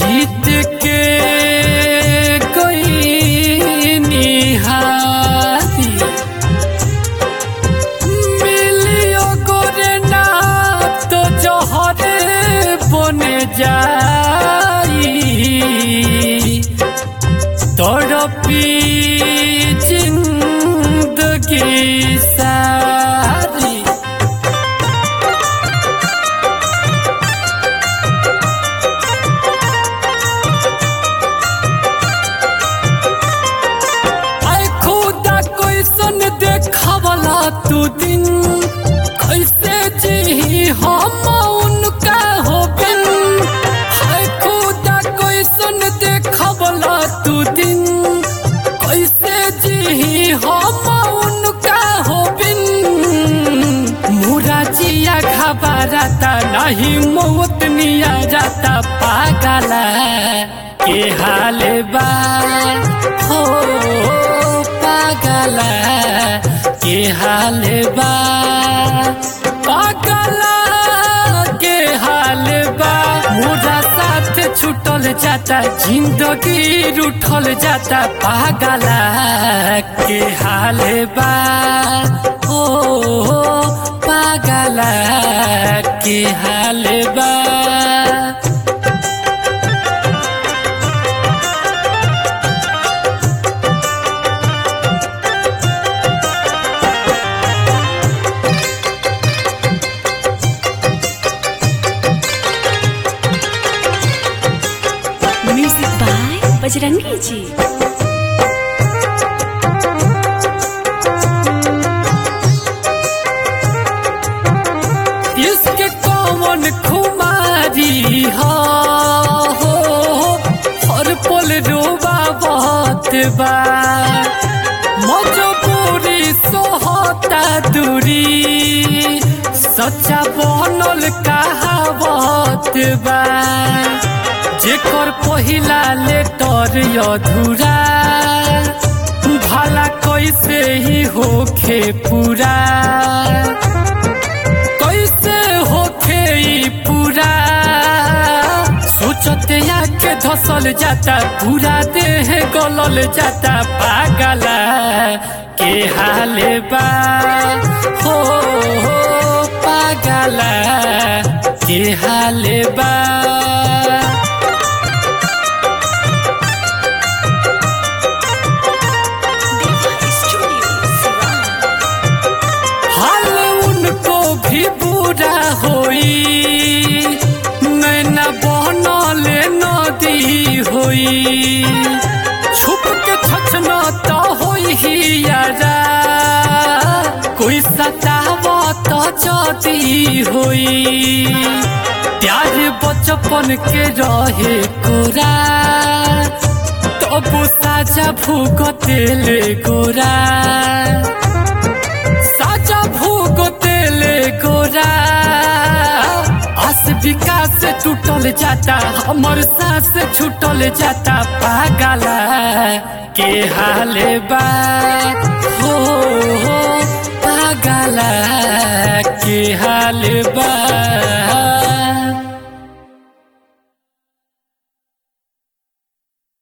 जीत के कोई निहारी मिलियो गोरे ना तो जहरे बने जाई तड़पी जिंदगी सारी आय खुदा कैसन देखवला तू दिन कैसे जी हम उनका हो बिन आय खुदा कैसन देखवला तू दिन कैसे जी हम उनका हो बिन मुरा जिया घबराता नहीं मौत निया जाता पागला के हाल बा हो पागला के हाल बा पागला के हाल बा मुरा साथ छूटल जाता जिंदगी रूठल जाता पागला के हाल बा ओ पागला के हाल बा म्यूजिक बाय बजरंगी जी इसके कौन खुमारी हो हो हर पल रोबा बात बा मजबूरी सोहता दूरी सच्चा बनल कहावत बा जेकर पहिला लेटर अधूरा भला कैसे ही होखे पूरा कैसे होखे ई पूरा सोचते आके धसल जाता पूरा देह गलल जाता पागला के हाल बा हो हो पागला के हाल बा हाल उनको भी बुरा होई नैना बनल नदी होई छुप के छछना तो होई ही यारा कोई सताव तो जदी होई प्यार बचपन के रहे कोरा तब साजा भूगतेले गोरा साजा भूगो तेले गोरा आस विकास टूटल जाता हमर सांस छूटल जाता पागला के हाल बा हो हो पागला के हाल बा